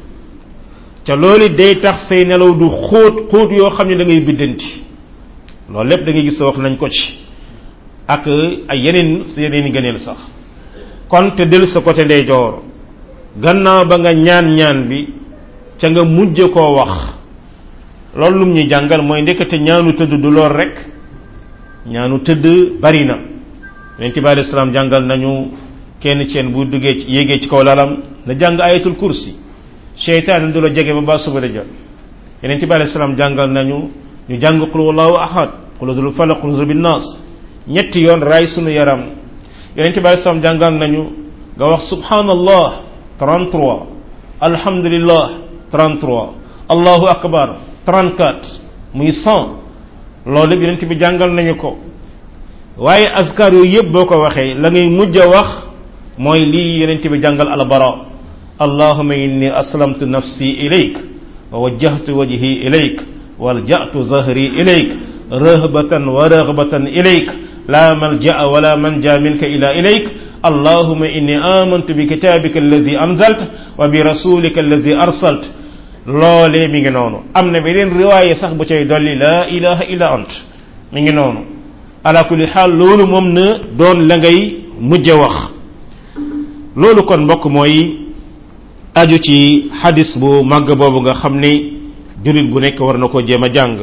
ca loolu day tax say nelaw du xóot xóot yoo xam ne da ngay biddanti loolu lépp da ngay gis wax nañ ko ci ak ay yeneen si yeneen i gëneel sax kon te del sa côté ndeyjoor gannaaw ba nga ñaan ñaan bi ca nga mujj koo wax loolu lum ñuy jàngal mooy ndekete ñaanu tëdd du lool rek ñaanu tëdd bari na yonent bi alayhi salaam jàngal nañu kenn ceen bu duggee ci yéegee ci kaw lalam na jàng ayatul kursi seytaan du la jege ba ba suba da jot yonent bi alayhi salaam jàngal nañu ñu jàng qul wallahu ahad qul zul falaq qul bin nas ñetti yoon raay sunu yaram yonent bi alayhi salaam jàngal nañu nga wax subhanallah 33 alhamdulillah 33 allahu akbar 34 muy 100 loolu lépp yonent bi jàngal nañu ko waaye askar yooyu yëpp boo ko waxee la ngay mujj a wax mooy lii yonent bi jàngal albara allahuma inni aslamtu nafsi ilayk wa wajjahtu wajhi ilayk walja'tu zahri ilayk rahbatan wa raghbatan ilayk la malja'a wala manja minka ila ilayk اللهم إني آمنت بكتابك الذي أنزلت وبرسولك الذي أرسلت loolee mi ngi noonu am na beneen riwaaye sax bu cay dolli laa ilaha illa ant mi ngi noonu ala kulli xaal loolu moom na doon la ngay mujj wax loolu kon mbokk mooy aju ci xadis bu màgg boobu nga xam ni julit bu nekk war na ko jéem a jàng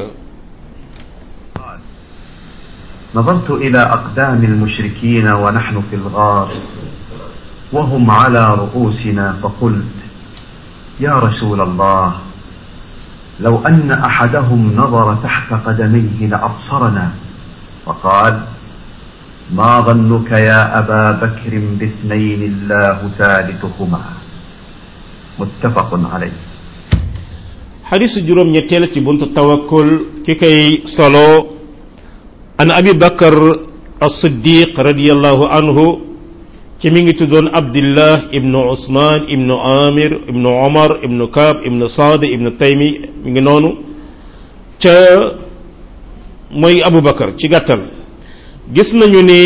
نظرت إلى أقدام المشركين ونحن في الغار وهم على رؤوسنا فقلت يا رسول الله لو أن أحدهم نظر تحت قدميه لأبصرنا وقال ما ظنك يا أبا بكر باثنين الله ثالثهما متفق عليه حديث جروم نيتيل ci buntu tawakkul ki kay solo an abi bakar as-siddiq radiyallahu anhu ci mi ngi tuddoon abdillah ibnu usman ibnu amir ibnu omar ibnu kaab ibnu saad ibnu taymi mi ngi noonu ca mooy abu bakar ci gàttal gis nañu ne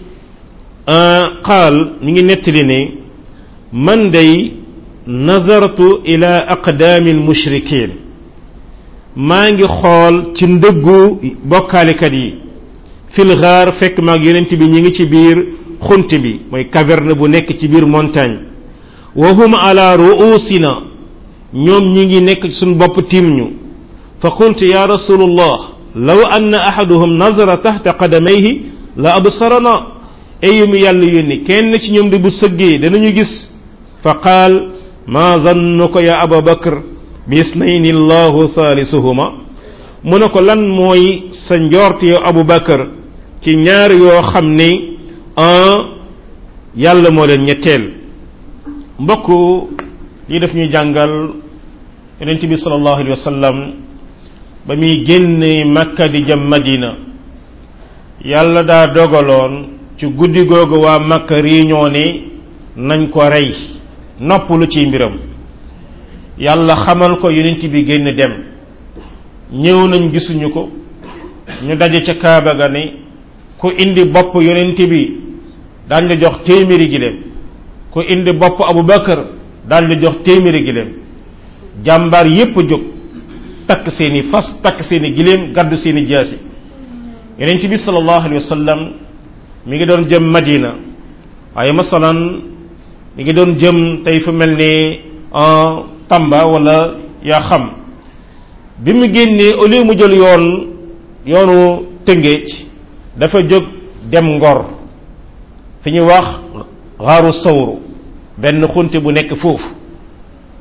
qaal mi ngi nettali ne man day nazartu ila aqdaami almushrikin maa ngi xool ci ndëggu bokkaalikat yi fil gaar fekk maag yonent bi ñi ngi ci biir xunt bi mooy caverne bu nekk ci biir montagne wa hum ala ruusina ñoom ñi ngi nekk suñ bopp tiim ñu fa qultu ya rasulullah law anna ahaduhum nazara tahta qadamayhi la absarana ayu mi yàlla yónni kenn ci ñoom di bu sëggee danañu gis fa qaal ma zannuka ya aba bakr bi isnayni allahu thaalisuhuma mu ne ko lan mooy sa njort yow abu bakar ci ñaar yoo xam ni un yàlla moo leen ñetteel mbokk lii daf ñuy jàngal yonent bi sallallahu alayhi wa sallam ba muy génne makka di jëm madina yàlla daa dogaloon ci guddi googu waa makka réunion ni nañ ko rey noppalu ci mbiram yàlla xamal ko yonent bi génn dem ñëw nañ gisuñu ko ñu daje ca kaaba ga ni ku indi bopp yonent bi daañ la jox téeméeri giléem ku indi bopp abu bakar daañ la jox téeméeri giléem jàmbaar yépp jóg takk seeni fas takk seeni giléem gàddu seeni jaasi yonent bi sallallahu alayhi wa sallam mi ngi doon jëm madina waaye masalan mi ngi doon jëm tey fu mel ni tamba wala yaa xam bi mu génnee au lieu mu jël yoon yoonu tëngéej dafa jóg dem ngor fi ñuy wax xaaru sawru benn xunte bu nekk foofu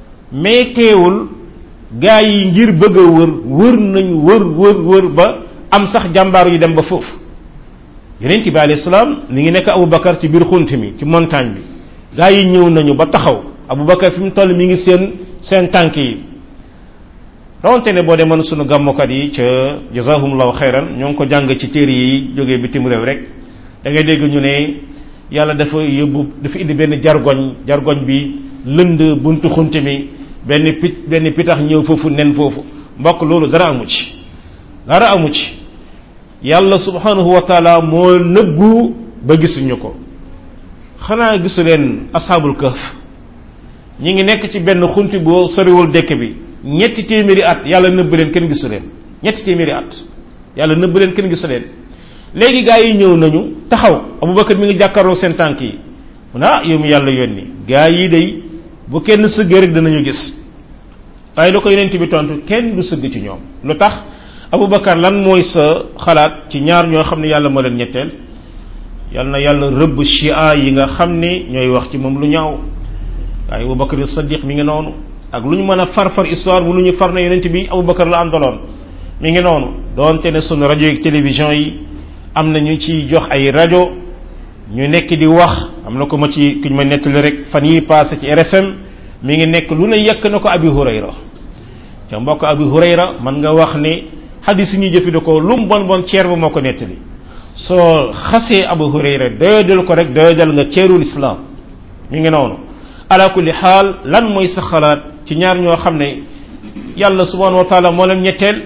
mais teewul gaa yi ngir bëgg a wër wër nañ wër wër wër ba am sax jàmbaar yu dem ba foofu yonent bi alayhi salaam mi ngi nekk Aboubacar ci biir xunt mi ci montagne bi gaa yi ñëw nañu ba taxaw Aboubacar fi mu toll mi ngi seen seen tànk yi rawante ne boo demoon sunu gàmmukat yi ca jazahumullahu xayran ñoo ngi ko jàng ci téere yi jógee bitim réew rek da ngay dégg ñu ne yàlla dafa yóbbu dafa indi benn jargoñ jargoñ bi lënd buntu xunt mi benn pit benn pitax ñëw foofu nen foofu mbokk loolu dara amu ci dara amu ci yàlla subhanahu wa taala moo nëbbu ba gisuñu ko xanaa gisu leen ashaabul kahf ñi ngi nekk ci benn xunti boo soriwul dëkk bi ñetti téeméeri at yàlla nëbb leen kenn gisu leen ñetti téeméeri at yàlla nëbb leen kenn gisu leen léegi gaa yi ñëw nañu taxaw abubakar mi ngi jàkkaarloo seen tànk yi mu ne ah yow mi yàlla yónni gaa yi day bu kenn sëggee rek danañu gis waaye lu ko yonent bi tontu kenn du sëgg ci ñoom lu tax abubakar lan mooy sa xalaat ci ñaar ñoo xam ne yàlla moo leen ñetteel yal na yàlla rëbb chia yi nga xam ne ñooy wax ci moom lu ñaaw waaye abubakar sadiq mi ngi noonu ak lu ñu mën a far far histoire bu lu ñu far na yonent bi abubakar la àndaloon mi ngi noonu doonte ne sunu rajo yi télévision yi am na ñu ci jox ay rajo ñu nekk di wax am na ko ma ci ku ñu ma nettali rek fan yi passé ci RFM mi ngi nekk lu ne yekk na ko abi hurayra ca mbokk abi hurayra man nga wax ne xadis yi ñuy jëfandikoo lu mu bon bon ceer ba moo ko nettali soo xasee abu hurayra doyadal ko rek doyadal nga ceerul islam mi ngi noonu ala kulli xaal lan mooy sa xalaat ci ñaar ñoo xam ne yàlla subhanahu wa taala moo leen ñetteel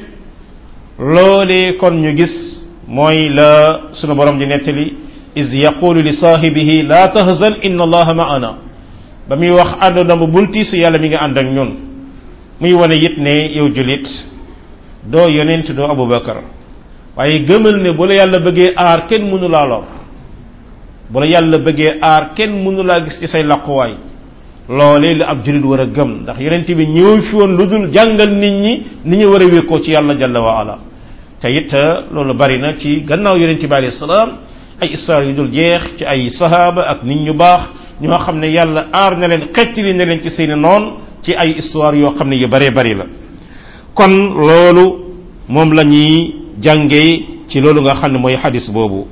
loolee kon ñu gis mooy la sunu borom di nettali is yaqulu li saahibihi la tahzan inna allaha ma'ana ba muy wax àndoona ba bul tiisu yàlla mi nga ànd ak ñun muy wane it ne yow julit doo yonent doo abubakar waaye gëmal ne bu la yàlla bëggee aar kenn mënu laa lor bu la yàlla bëggee aar kenn mënu laa gis ci say laquwaay loolee la ab julit war a gëm ndax yonent bi ñëw fi woon lu dul jàngal nit ñi ni ñu war a wékkoo ci yàlla jalla wa ala te it loolu bari na ci gannaaw yonent bi alayhi salaam ay histoire yu dul jeex ci ay sahaaba ak nit ñu baax ñoo xam ne yàlla aar na leen xettali na leen ci seeni noon ci ay histoire yoo xam ne yu baree bari la kon loolu moom la ñuy jàngee ci loolu nga xam ne mooy xadis boobu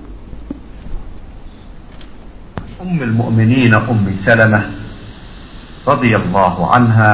أم المؤمنين أم سلمة رضي الله عنها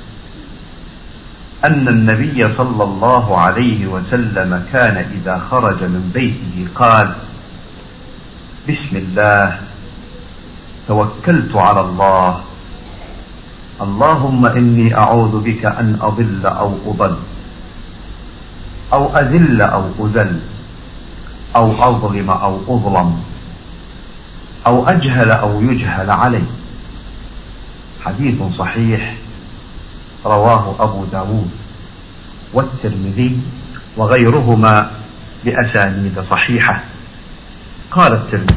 أن النبي صلى الله عليه وسلم كان إذا خرج من بيته قال بسم الله توكلت على الله اللهم إني أعوذ بك أن أضل أو أضل أو أذل أو أذل أو أظلم أو أظلم أو أجهل أو يجهل علي حديث صحيح رواه أبو داود والترمذي وغيرهما بأسانيد صحيحة قال الترمذي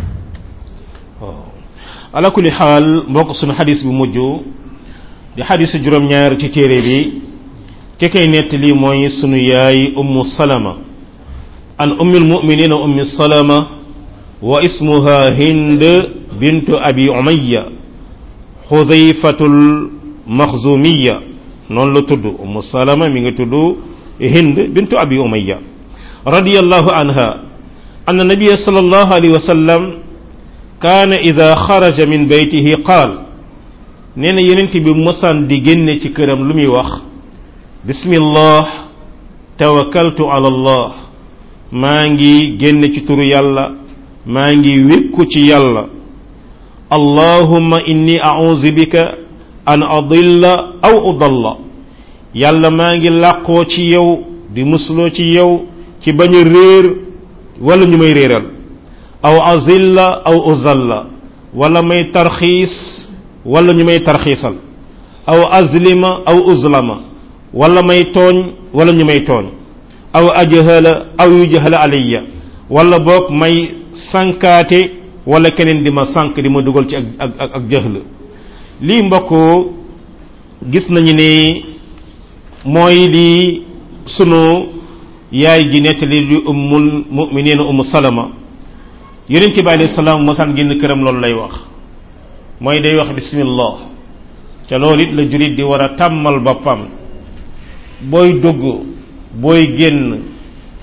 ala kulli xaal mbokk sunu xadis bu mujj di xadis juróom-ñaar ci téere bi ki koy nettali mooy sunu yaay ummu salama an ummi lmuminina ummi salama wa ismuha hind bintu abi umayya xudayfatul maxzumiya noonu la tudd ummu salama mi ngi tudd hind bintu abi umayya radiyallahu anha anna nabiya sallallahu alayhi wa sallam kaana ida xaraja min baytihi qaal nee na yenent bi mosaan di génne ci këram lu muy wax bismillah tawakkaltu ala allah maa ngi génne ci turu yàlla maa ngi wékku ci yàlla allahumma inni a'udhu bika an adilla aw udalla yàlla maa ngi làqoo ci yow di musloo ci yow ci bañ a réer wala ñu may réeral aw azilla aw uzalla wala may tarxiis wala ñu may tarxiisal aw azlima aw uzlama wala may tooñ wala ñu may tooñ aw ajhala aw yujhala alayya wala boog may sànkaate wala keneen di ma sànk di ma dugal ci ak ak ak jëhl lii mbokk gis nañu ne mooy li sunu yaay ji nettali di ummul muminina umu salama yonent bi alayhi salaam mosaan génn këram loolu lay wax mooy day wax bismillah ca loolu it la jurit di war a tàmmal boppam booy dugg booy génn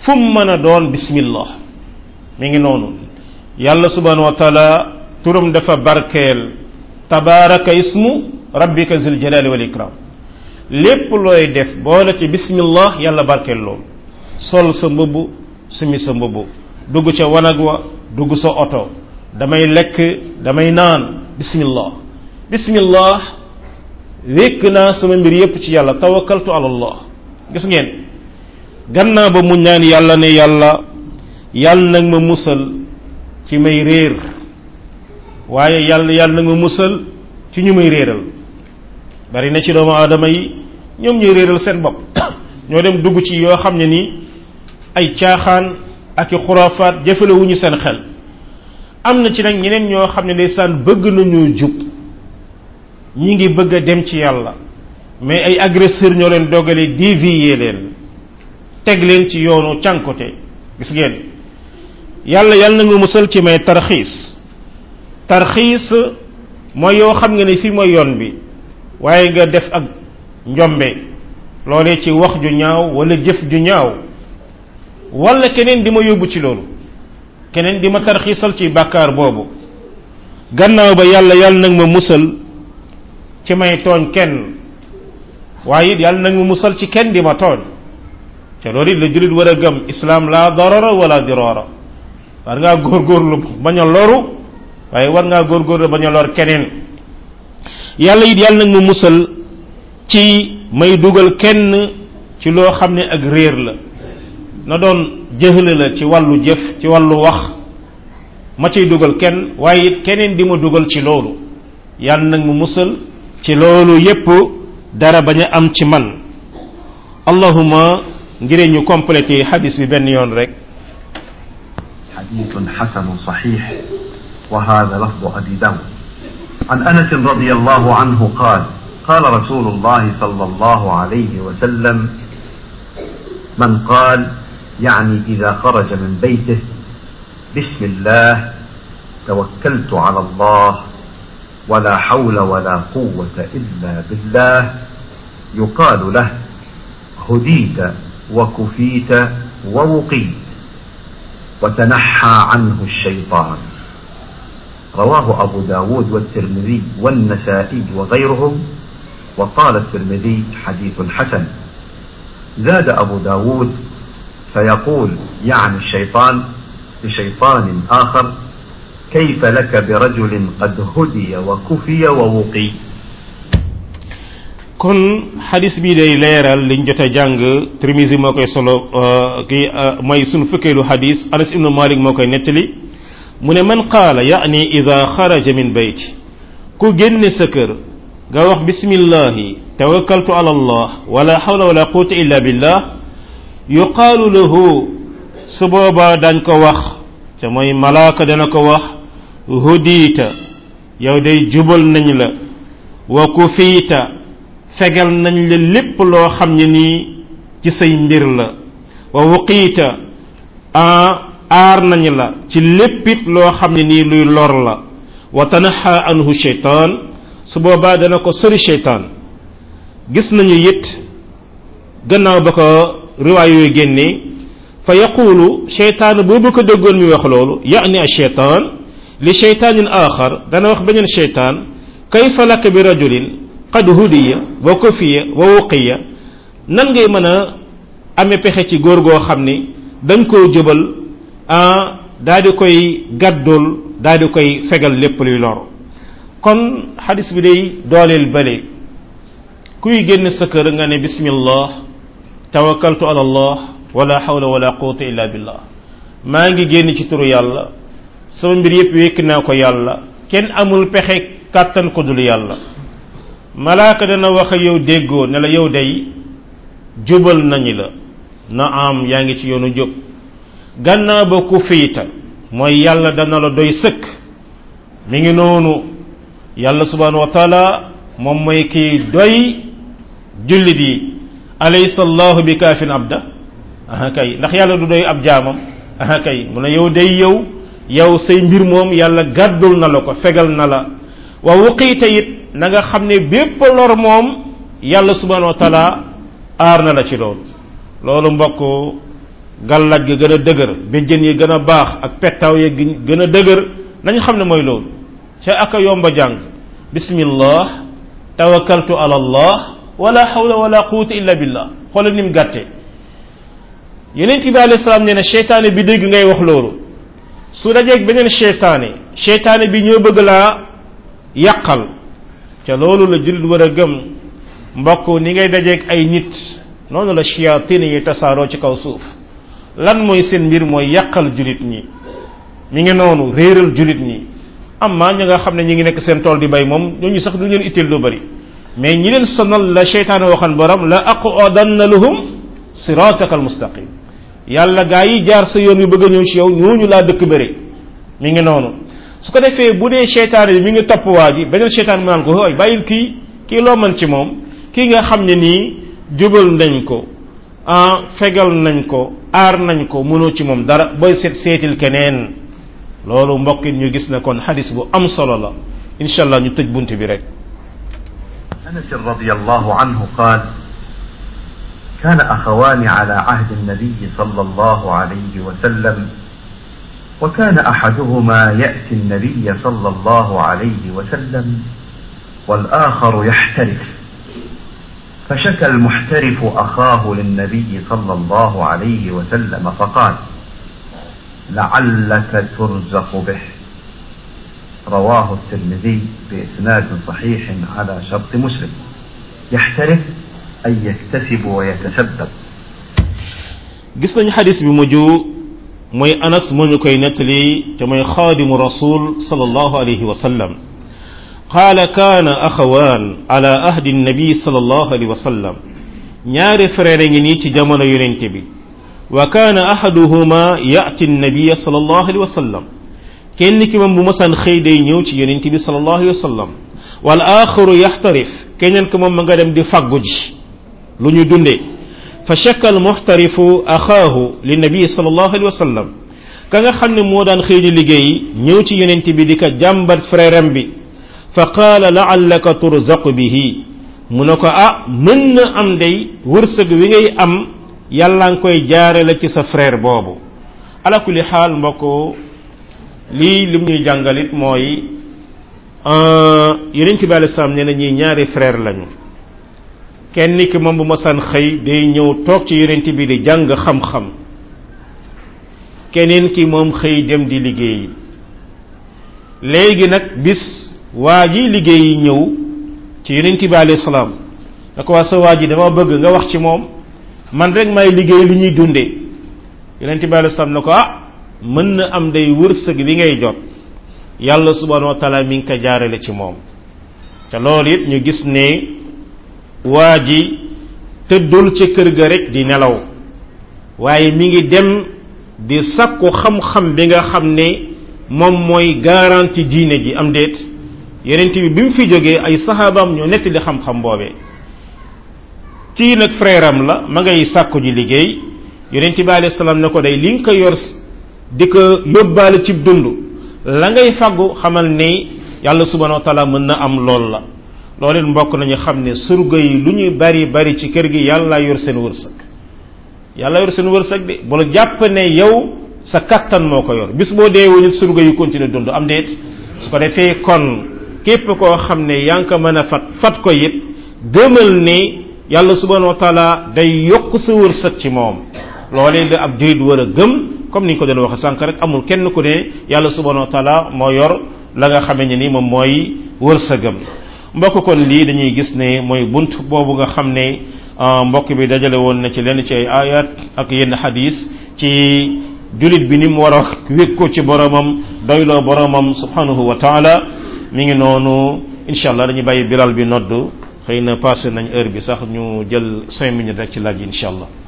fu mu mën a doon bismillah mi ngi noonu yàlla subhanahu wa taala turam dafa barkeel tabaraka ismu rabbika zul jalali wal ikram lépp looy def boole ci bismillah yàlla barkeel loolu sol sa mbubb sumi sa mbubb dugg ca wanag wa dugg sa oto damay lekk damay naan bismillah bismillah wékk naa sama mbir yépp ci yàlla tawakkaltu ala allah gis ngeen gannaaw ba mu ñaan yàlla ne yàlla yàlla nag ma musal ci may réer waaye yàlla yàlla nag ma musal ci ñu may réeral bari na ci doomu aadama yi ñoom ñuy réeral seen bopp ñoo dem dugg ci yoo xam ne ni ay caaxaan ak i xuraafaat jëfalewuñu seen xel am na ci nag ñeneen ñoo xam ne ndeysaan bëgg nañu jub ñi ngi bëgg a dem ci yàlla mais ay agresseur ñoo leen dogale dévier leen teg leen ci yoonu cànkote gis ngeen yàlla yàlla na nga musal ci may tarxiis tarxiis mooy yoo xam nga ne fii mooy yoon bi waaye nga def ak njombe loolee ci wax ju ñaaw wala jëf ju ñaaw wala keneen di ma yóbbu ci loolu keneen di ma tarxiisal ci bàkkaar boobu gannaaw ba yàlla yàlla nag ma musal ci may tooñ kenn waaye it yàlla nag ma musal ci kenn di ma tooñ te loolu it la jullit war a gëm islaam laa darara wala dirara war ngaa góorgóorlu bañ a loru waaye war ngaa góorgóorlu bañ a lor keneen yàlla it yàlla nag ma musal ci may dugal kenn ci loo xam ne ak réer la na doon jëxla la ci wàllu jëf ci wàllu wax ma ciy dugal kenn waaye it keneen di ma dugal ci loolu yàlla nag ma musal ci loolu yépp dara bañ a am ci man allahuma ngir ñu complété xadis bi benn yoon rek حديث حسن صحيح وهذا لفظ أبي داود عن أنس رضي الله عنه قال قال رسول الله صلى الله عليه وسلم من قال يعني إذا خرج من بيته بسم الله توكلت على الله ولا حول ولا قوة إلا بالله يقال له هديت وكفيت ووقيت وتنحى عنه الشيطان رواه أبو داود والترمذي والنسائي وغيرهم وقال الترمذي حديث حسن زاد أبو داود فيقول يعني الشيطان لشيطان آخر كيف لك برجل قد هدي وكفي ووقي kon xadis bii day leeral liñ jot a jàng Tirmisi moo koy solo kii mooy sunu fukkeelu xadis Anas ibnu Malik moo koy nettali mu ne man qaala yaani ida xaraja min bayti ku génne sa kër nga wax bismillahi tawakkaltu ala allah wala hawla wala quwwata illa billah yuqaalu lahu su boobaa dañ ko wax te mooy malaaka dana ko wax hudiita yow day jubal nañ la wa kufiita fegal nañ la lépp loo xam ne nii ci say mbir la wa wuqiita aar nañ la ci léppit loo xam ne nii luy lor la wa tanaxa anhu sheytaan su boobaa dana ko sori sheytaan gis nañu it gannaaw ba ko riwaay yooyu génnee fa yaqulu sheytaan boobu ko déggoon mi wax loolu yani a sheytaan li sheytaanin aaxar dana wax beneen sheytaan kayfa laka bi rajulin qad hudiya wa kufiya wa wuqiya nan ngay mën a amee pexe ci góor goo xam ni dañ koo jëbal ah daa di koy gàddul daa di koy fegal lépp luy lor kon xadis bi day dooleel bale kuy génn sa kër nga ne bismillah tawakkaltu ala allah wala hawla wala quwwata illa billah maa ngi génn ci turu yàlla sama mbir yépp wékk naa ko yàlla kenn amul pexe kàttan ko dul yàlla malaaka dana wax ak yow déggoo ne la yow day jubal nañu la na am yaa ngi ci yoonu jub gannaaw ba ku fiita mooy yàlla dana la doy sëkk mi ngi noonu yàlla subhanahu wa taala moom mooy kii doy jullit yi alaysa allahu bi kaafin abda aha kay ndax yàlla du doy ab jaamam aha kay mu ne yow day yow yow say mbir moom yàlla gàddul na la ko fegal na la wa wuqiita it na nga xam ne bépp lor moom yàlla subhanahu wa taala aar na la ci loolu loolu mbokk gàllaaj gi gën a dëgër béjjën yi gën a baax ak pettaaw yi gën a dëgër nañu xam ne mooy loolu ca aka yomba jàng bismillah tawakkaltu ala allah wala hawla wala quwwata illa billah xoolal ni mu gàtte yeneen bi alayhi salaam nee na seytaane bi dégg ngay wax loolu su dajeeg beneen seytaane seytaane bi ñoo bëgg laa yàqal ca loolu la jullit war a gëm mbokk ni ngay dajeeg ay nit noonu la shayatin yi tasaaroo ci kaw suuf lan mooy seen mbir mooy yàqal jullit ñi mi ngi noonu réeral jullit ñi amma ñi nga xam ne ñi ngi nekk seen tool di bay moom ñooñu sax du leen itteel lu bari mais ñi leen sonal la seytaane waxan borom la aqudanna lahum sirataka almustaqim yàlla gaa yi jaar sa yoon yu bëgg a ñëw ci yow ñooñu laa dëkk bëri mi ngi noonu su ko defee bu dee seytaane bi mi ngi topp waa ji beneen seytaane mu naan ko hooy bàyyil kii kii loo mën ci moom kii nga xam ne nii jubal nañ ko ah fegal nañ ko aar nañ ko mënoo ci moom dara booy seet seetil keneen loolu mbokk ñu gis na kon xadis bu am solo la incha allah ñu tëj bunt bi rek أنس رضي الله عنه قال كان أخوان على عهد النبي صلى الله عليه وسلم وكان أحدهما يأتي النبي صلى الله عليه وسلم والآخر يحترف فشكى المحترف أخاه للنبي صلى الله عليه وسلم فقال لعلك ترزق به رواه الترمذي بإسناد صحيح على شرط مسلم يحترف أي يكتسب ويتسبب gis nañu xadis bi mujj mooy anas moo ñu koy nettali te mooy xaadimu rasul sallallahu alayhi wa sallam qaala kaana axawaan ala ahdi nabi sallallahu alayhi wa sallam ñaari frère ngi nii ci jamono yonente bi wa kaana ahaduhuma yati nabiya sallallahu alayhi wa sallam kenn ki moom bu masaan xëy day ñëw ci yonente bi sallallahu alayhi wa sallam wal axaru yaxtarif keneen ki moom ma nga dem di faggu ji lu ñu dundee fa shakka al muxtarifu axaahu li nabi sallallahu alayhi wa sallam ka nga xam ne moo daan xëy di liggéey ñëw ci yonente bi di ko jàmbat frère am bi fa qaala laallaka turzaqu bihi mu ne ko ah mën na am day wërsëg wi ngay am yàlla nga koy jaare la ci sa frère boobu ala kulli xaal mbokk lii lim ñuy jàngalit mooy yeneen ci bi alei salaam nee na ñi ñaari frère lañu kenn ki moom bu masaan xëy day ñëw toog ci yonent bi di jàng xam-xam keneen ki moom xëy dem di liggéeyi léegi nag bis waa ji liggéeyi ñëw ci yonent bi alayhi salaam da ko waa sa waa ji dama bëgg nga wax ci moom man rek may liggéey li ñuy dundee yonent bi alayhi salaam ne ko ah mën na am day wërsëg bi ngay jot yàlla subhanahu wa taala mi ngi ko jaarale ci moom te loolu it ñu gis ne waa ji tëddul ci kër ga rek di nelaw waaye mi ngi dem di sakku xam-xam bi nga xam ne moom mooy garanti diine ji am déet yonent bi bi mu fi jógee ay saxaabaam ñoo nettali xam-xam boobee kii nag frère am la ma ngay sàkku ji liggéey yonent bi alayhi salaam ne ko day li nga ko yor di ko yóbbaale cib dund la ngay faggu xamal ni yàlla subhanahu wa taala mën na am lool la loolu it mbokk nañu xam ne surga yi lu ñuy bari bari ci kër gi yàlla yor seen wërsëg yàlla yor seen wërsëg de bu la jàpp ne yow sa kattan moo ko yor bis boo deewee nit surga yu continuer dund am déet su ko defee kon képp koo xam ne yaa ngi ko mën a fat fat ko it gëmal ni yàlla subhanahu wa taala day yokk sa wërsëg ci moom loolee la ab jurit war a gëm comme ni ñu ko doon waxe sànq rek amul kenn ku ne yàlla subhanahu wa taala moo yor la nga xamee ne ni moom mooy wërsëgam mbokk kon lii dañuy gis ne mooy bunt boobu nga xam ne mbokk bi dajale woon na ci lenn ci ay ayat ak yenn xadis ci julit bi ni mu war a wékk ko ci boromam doyloo boromam subhanahu wa taala mi ngi noonu incha allah dañuy bàyyi bilal bi nodd xëy na passé nañ heure bi sax ñu jël cinq minutes rek ci laaj yi incha allah